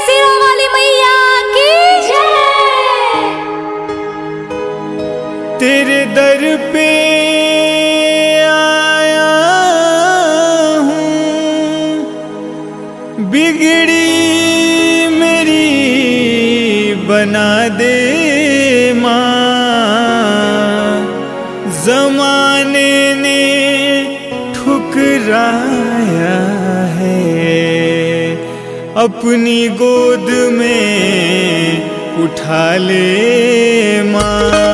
सिरा वाली मैया की जय तेरे दर पे आया हूँ बिगड़ी मेरी बना दे माँ जमाने ने ठुकराया है अपनी गोद में उठा ले माँ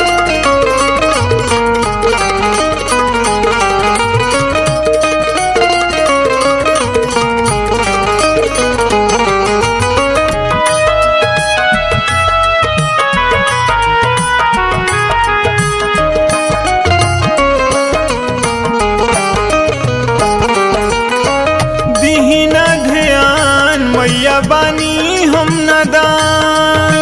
दीहिना ध्यान मैया बानी हम नदान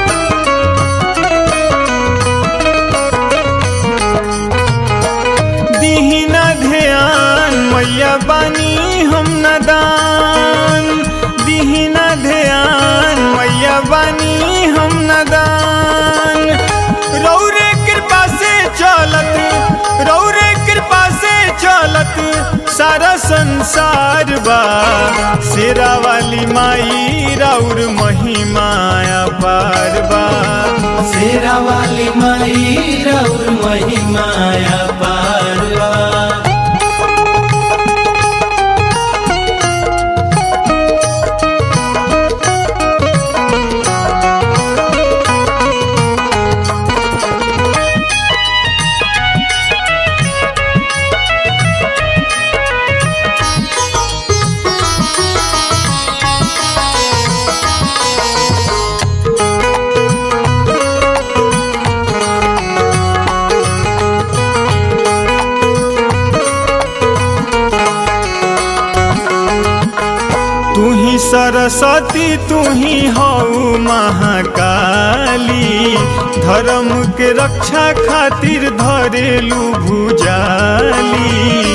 दीहिना ध्यान मैया बानी हम नदान दीहिना ध्यान मैया बानी हम नदान रौरे कृपा से चलत रौरे कृपा से चलत सारा संसार बा शेरा वाली माई राउर महिमाया पार बा शेरा वाली माई रौर महिमाया पारवा तू ही सरस्वती तू ही हऊ महाकाली धर्म के रक्षा खातिर धरेलू भुजाली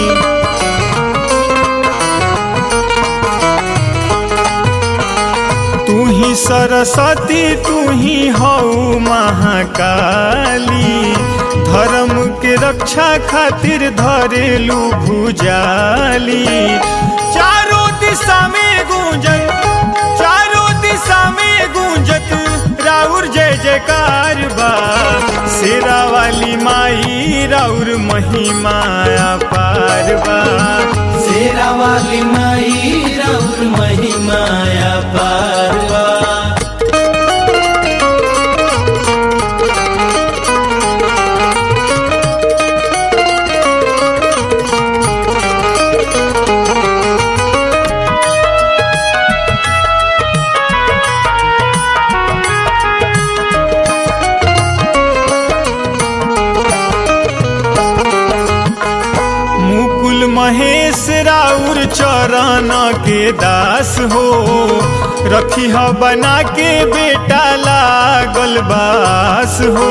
तू ही सरस्वती तू ही हऊ महाकाली धर्म के रक्षा खातिर धरेलू भुजाली चारों दिशा में गूंजत चारों दिशा में गूंजत राउर जय जयकार बा शेरा वाली माई राउर महिमाया पार बा शेरा वाली माई रौर महिमाया पारवा मुकुल महेश राउर चरण के दास हो रखी ह बना के बेटा लागल बास हो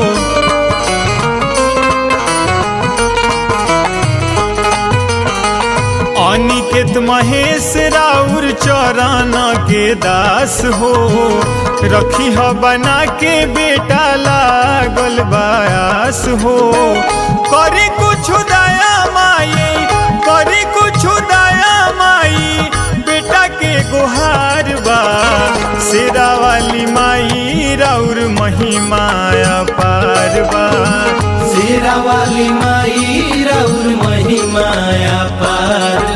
अनिकेत महेश राउर चरण के दास हो रखी ह बना के बेटा लागल बास हो करी कुछ दया माई करी कुछ दया माई बेटा के गुहार बा शेरा वाली माई राउर महिमाया पार बा शेरा वाली माई रौर महिमाया पार